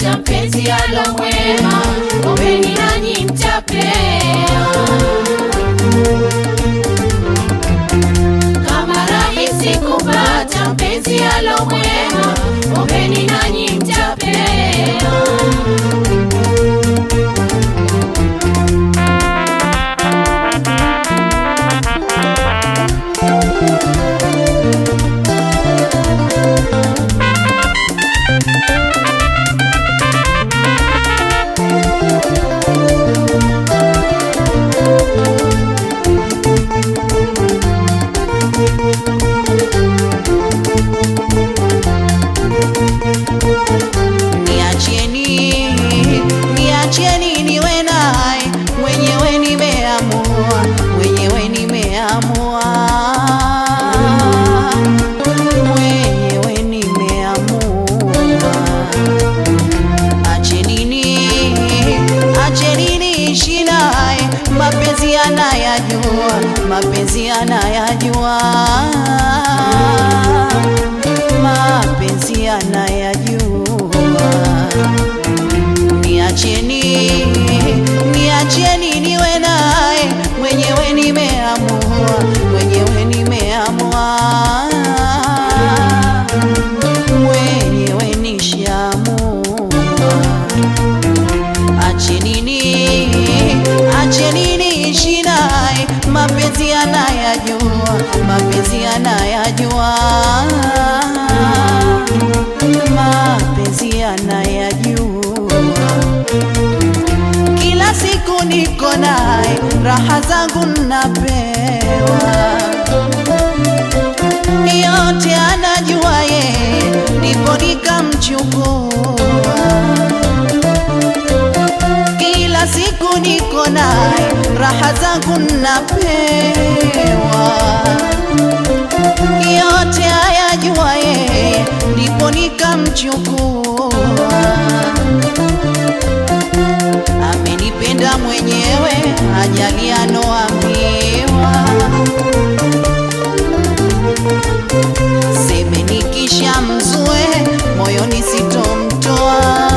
kupata mpenzi alo mwema, ombeni nanyi mtapewa. Kama rahisi kupata mpenzi alo mwema, ombeni nanyi mtapewa. Niacheni, niacheni niwe naye, mwenyewe nimeamua, mwenyewe nimeamua, mwenyewe nimeamua. Achenini, achenini ishi naye, mapenzi yanayajua, mapenzi yanayajua, mapenzi yanayajua. Niacheni, niacheni niwe naye, mwenyewe nimeamua, mwenyewe nimeamua, mwenyewe nishaamua. Achenini, achenini ishi naye, mapenzi anayajua, mapenzi anayajua, mapenzi anayajua. Kila siku niko naye, raha zangu napewa, yote anajua yeye, ndipo nikamchukua kila siku niko naye, raha zangu napewa, yote ayajua yeye, ndipo nikamchukua. Amenipenda mwenyewe, ajali anoambiwa, seme nikisha mzue, moyoni sitomtoa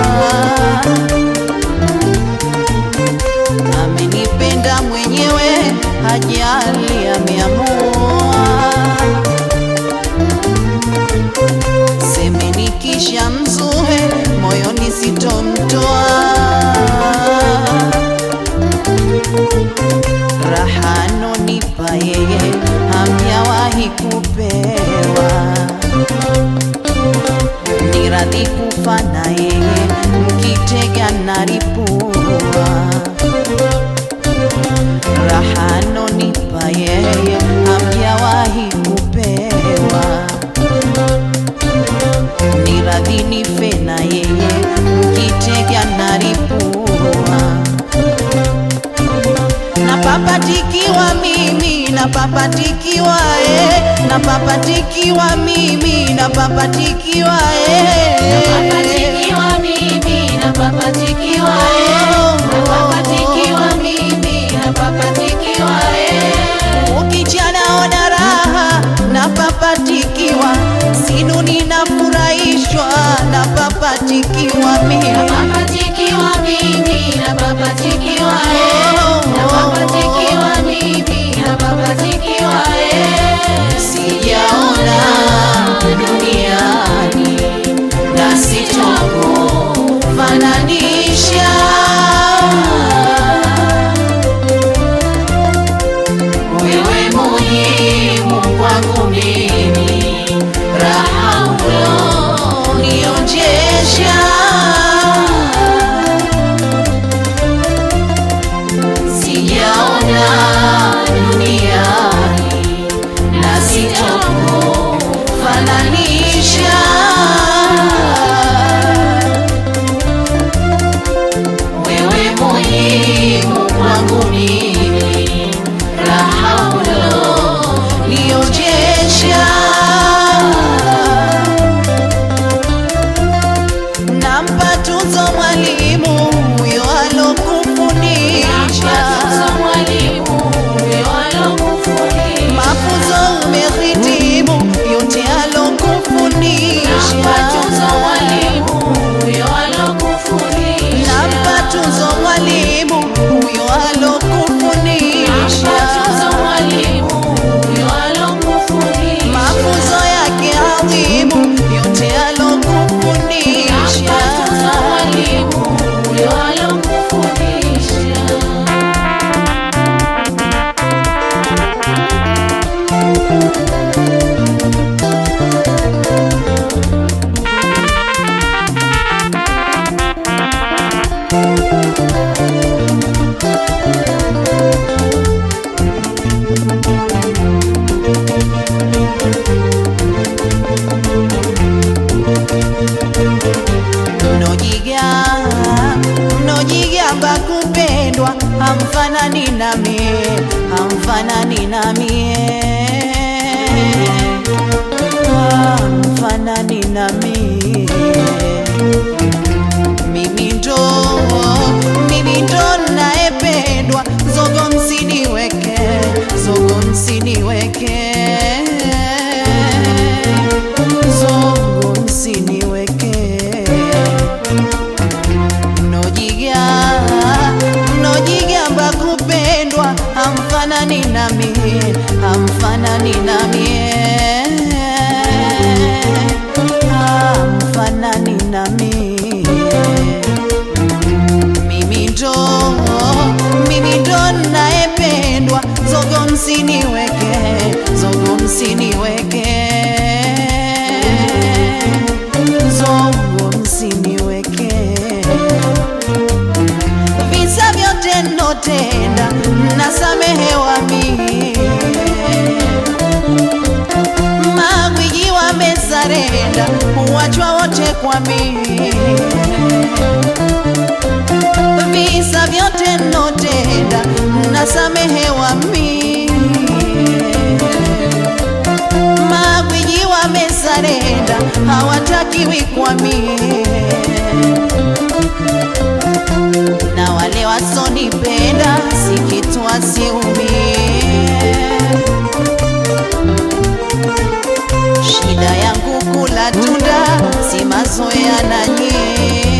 amenipenda mwenyewe, hajali ameamua. Seme nikisha mzue, moyoni sitomtoa. Raha anonipa yeye, hamjawahi kupewa ni radhi kufa na yeye, mkitega naripua. Raha anonipa yeye, hamjawahi kupewa. Ni radhi nife na yeye, mkitega naripua. Napapatikiwa mimi, napapatikiwa eh, napapatikiwa mimi, napapatikiwa eh. Napapatikiwa mimi, napapatikiwa eh. Napapatikiwa mimi, napapatikiwa eh. Ukijanaona raha napapatikiwa, sinuni nafurahishwa, napapatikiwa mimi. Napapatikiwa mimi, napapatikiwa eh. Napapatikiwa mimi, napapatikiwa eh. Sijaona duniani na sitokufananisha hamfanani nami, hamfanani nami, hamfanani nami. Mimi ndo, mimi ndo naependwa, zogo msiniweke, zogo msiniweke, zogo msiniweke mnojiga mnojigamba kupendwa hamfanani nami hamfanani nami hamfanani nami mimi ndo mimi ndo naependwa zogo msiniweke zogo msiniweke zogo msiniweke visa vyote notenda nasamehewa mie magwiji wamesarenda huwachwa wote kwa mie visa vyote notenda nasamehewa mie magwiji wamesarenda hawatakiwi kwa mie na wale wasonipenda si kitu wasiumie. Shida yangu kula tunda, si mazoea na nyie.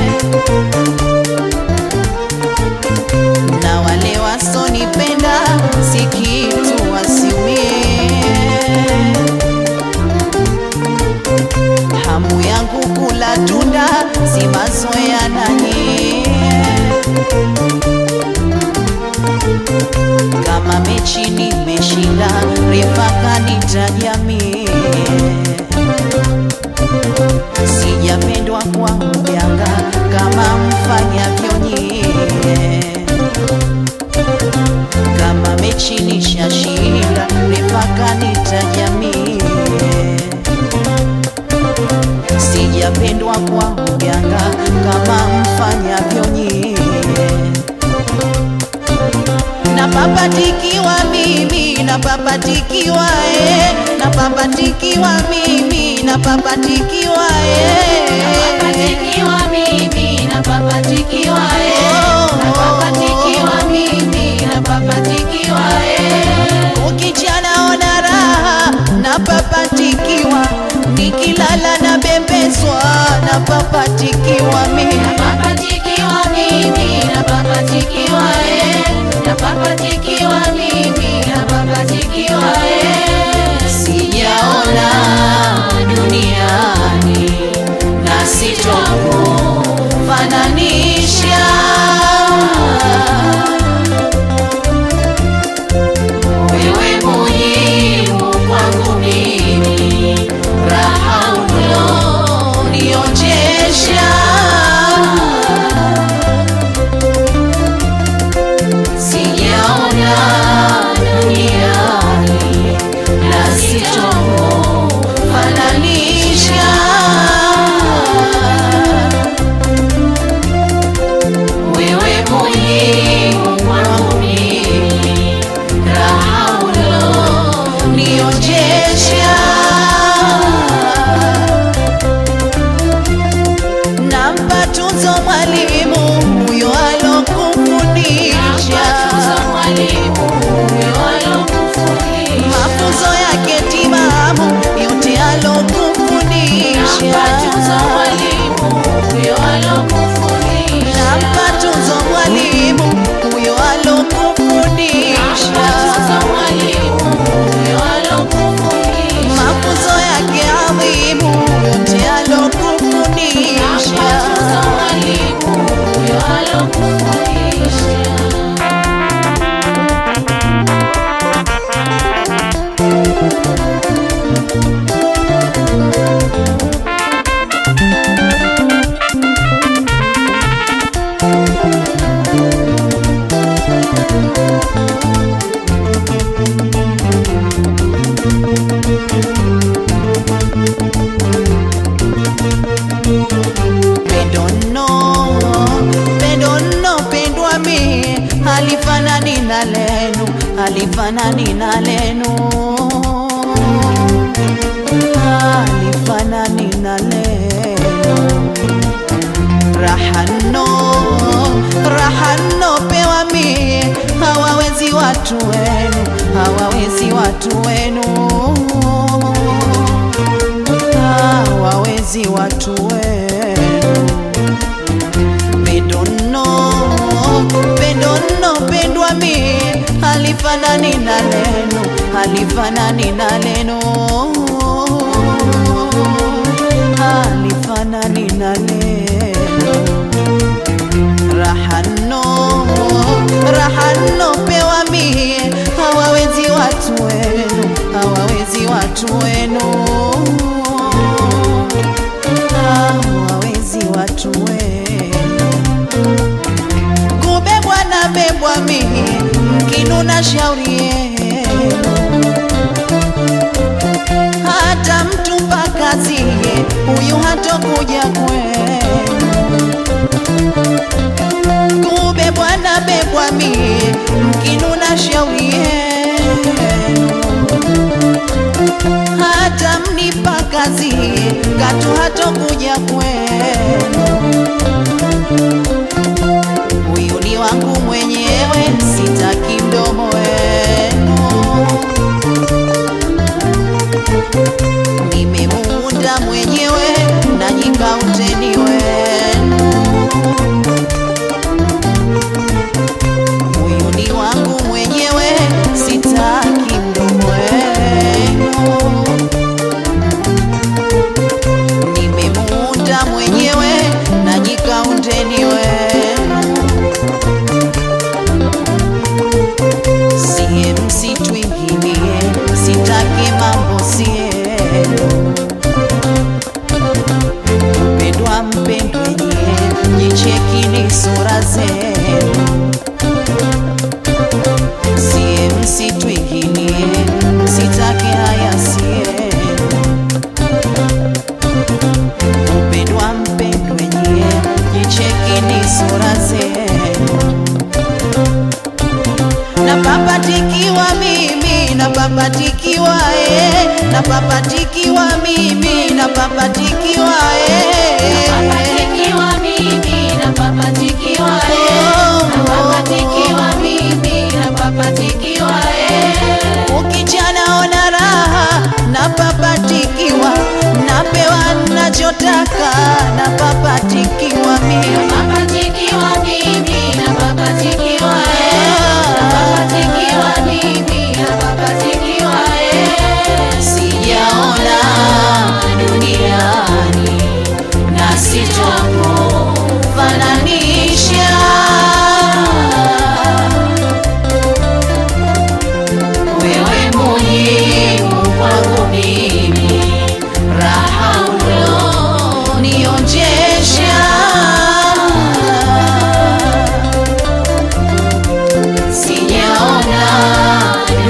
Na wale wasonipenda si kitu wasiumie. Hamu yangu kula tunda, si mazoea na nyie. kama mechi nimeshinda, refa kanitaja mie. Sijapendwa kwa mjanga kama mfanyavyo nyie. Kama mechi nishashinda, refa kanitaja mie. Sijapendwa kwa mjanga kama mfanyavyo nyie napapatikiwa mimi napapatikiwa eh, napapatikiwa mimi napapatikiwa eh. Napapatikiwa mimi, napapatikiwa eh. Napapatikiwa mimi, napapatikiwa eh. Ukicha naona raha napapatikiwa, nikilala na bembezwa napapatikiwa mimi Napapatikiwa mimi, napapatikiwa eh. Napapatikiwa mimi, napapatikiwa eh. sijaona duniani na sitokufananisha wewe muhimu kwangu mimi raha ulionionjesha sijaona duniani na sitokufananisha wewe muhimu kwangu mimi raha ulionionjesha nampa tuzo mwalimu huyo alokufundisha mafunzo yake timamu yote alokufundisha nampa tuzo mwalimu huyo alokufundisha mafunzo yake adhimu yote alokufundisha halifanani na lenu, halifanani na lenu, halifanani na lenu. Rahano, rahano pewa mie, hawawezi watu wenu, hawawezi watu wenu, hawawezi watu wenu pendono pendono pendwa mi halifanani na leno halifanani na leno halifanani na leno rahano rahano pewa mi hawawezi watu wenu hawawezi watu wenu hawawezi watu wenu kubebwa na bebwa mimi mkinuna shauri yenu hata mtu pakazie huyu hatokuja kwenu kubebwa na bebwa mie mkinuna shauri yenu hata mnipakazie katu hatokuja kwenu huyu ni wangu mwenyewe, sitaki mdomo wenu. Nimemuunda mwenyewe na nyikauteni wenu. Huyu ni wangu mwenyewe, sitaki mdomo wenu. Nimemuunda mwenyewe na nyikaundeni wenu. Sie msitwingilie, sitaki mambo sienu. Mpendwa mpendwe nyie, jichekini sura zenu. Sie msitwingilie, sitaki haya sienu. Mpendwa mpendwe nyie, jichekini sura zenu napapatikiwa mimi napapatikiwa eh, napapatikiwa mimi napapatikiwa eh. Napapatikiwa mimi, napapatikiwa eh. Napapatikiwa mimi, napapatikiwa eh. Ukijanaona raha napapatikiwa, napewa nachotaka napapatikiwa mimi Napapatikiwa mimi, napapatikiwa eh. Napapatikiwa mimi, napapatikiwa eh. sijaona duniani na sitokufananisha wewe muhimu kwangu mimi raha ulionionjesha sijaona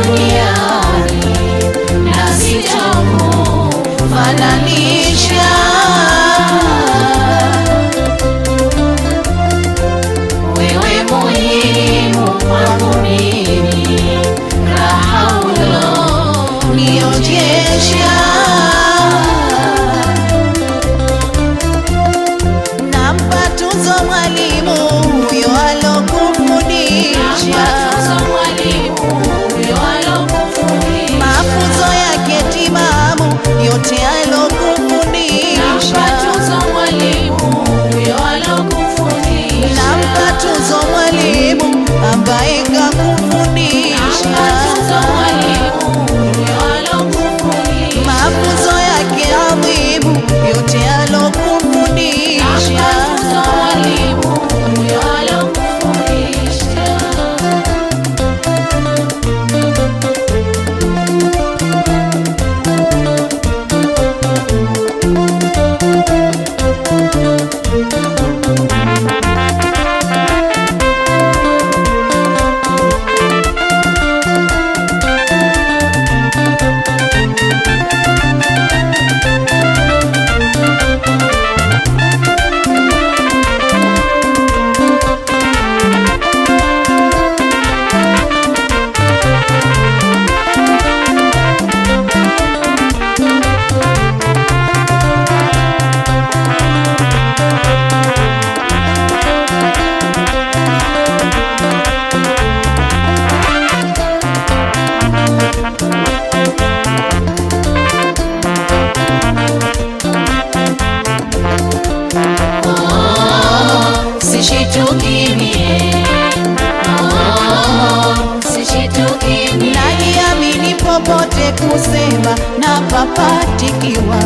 kusema na papatikiwa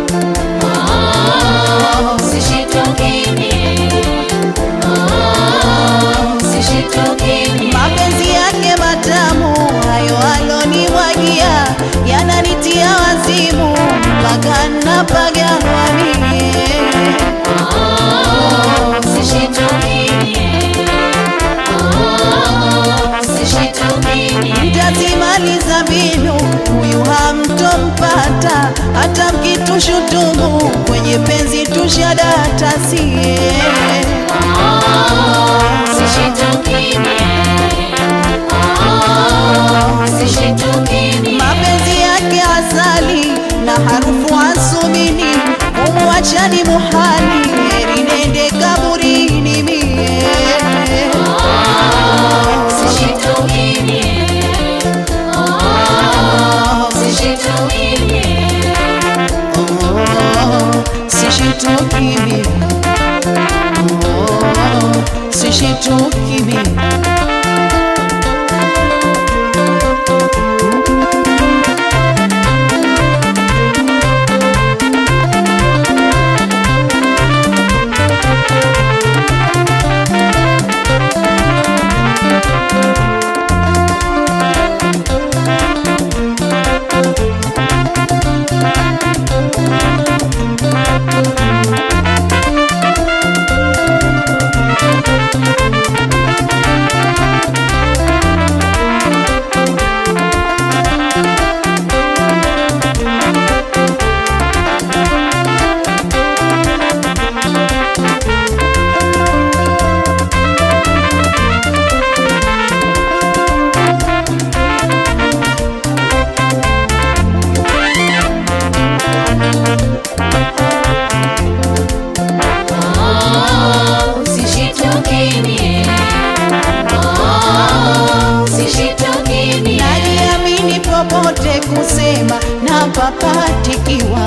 Sishituki mie. Oh, sishituki mie. mapenzi yake matamu hayo alonimwagia yananitia wazimu mpaka napaganwa mie Oh, sishituki mie. Oh, sishituki mie. mtazimaliza mbinu huyu hamtompata hata mkitushutumu kwenye penzi tushadata sie Sishituki mie. Oh, sishituki mie. mapenzi yake asali na harufu asumini umwachani muhali heri nende kaburini mie Sishituki mie. Oh, sishituki mie. sishitukimi sishitukimi Oh, sishituki mie. Oh, sishituki mie. najiamini popote kusema na papatikiwa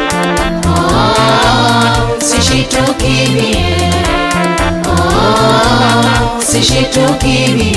Oh, sishituki mie. Oh, sishituki mie.